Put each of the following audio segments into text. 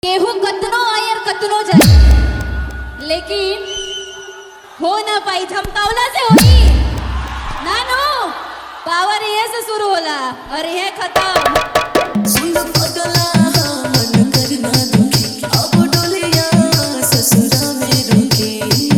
केहू कतनो आयर कतनो जाए लेकिन हो ना पाई धमकावला से होई ना नो पावर ये से शुरू होला और ये खत्म सुन पगला मन करना दुखी अब डोलिया ससुरा में रुकी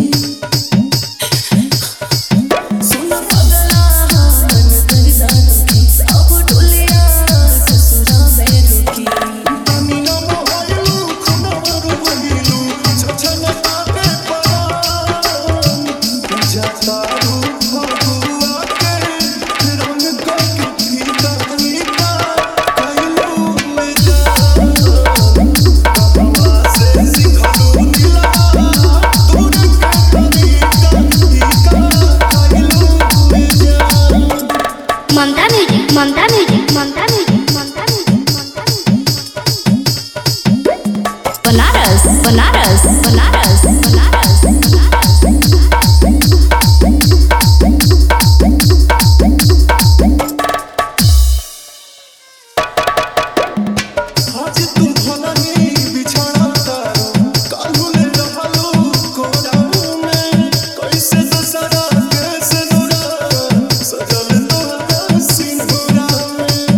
सुन पगला मन करना दुखी अब डोलिया ससुरा में रुकी अमीना मोहलू खुनवर बहिलू छछन ताके परान जाता रू फगुआ के रंग के फीका फीका कहलू ले जा बाबा से सिखलू नीला दूर के तरीका फीका कहलू ले जा Mamta music Mamta music Mamta music Mamta music Banaras Banaras Banaras Banaras Banaras आज तू भलही बिछड़ा तारो काल्हू ले रहलो कोराऊ में कैसे दसरा कैसे नुरा सजल तोहरा सिंदूरा में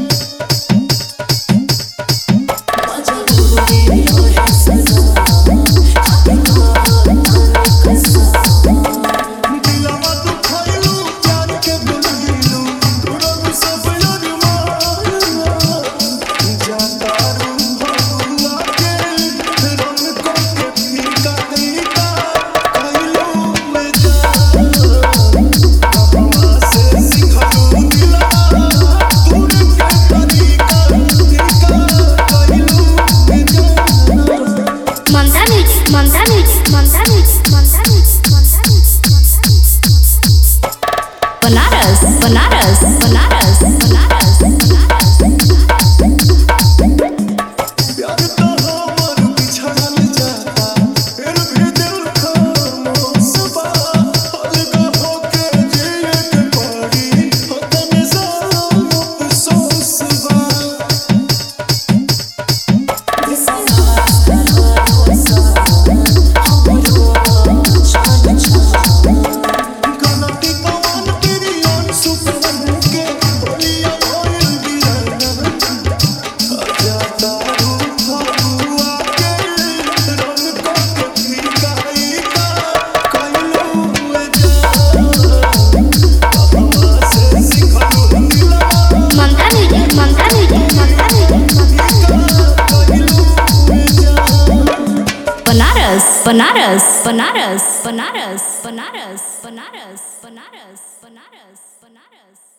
मजा गोरे और सजा खाते खाते कसा दिलवा तू खइलू प्यार के भुलइलू तोरा सब याद मार जाता रू भगुआ के रंग को के फीका फीका कहलू ले जा बाबा से सिखलू दिला दूर के तरीका फीका कहलू ले जा Mamta music Mamta music Mamta music Mamta music Mamta music Banaras Banaras Banaras Banaras Banaras प्यार तो हमर बिछड़ल जाता फिर भी दिल खामोश बा अलगा होके जिए के पड़ी हो तने साम अफसोस बा गलती पवन तेरी आन सुपरमन के बोलिया भइल बिरना जाता रू फगुआ के रंग को के फीका फीका कहलू ले जा बाबा से सिखलू नीला Mamta music Mamta music Mamta music Mamta Banaras Banaras Banaras Banaras Banaras Banaras Banaras Banaras Banaras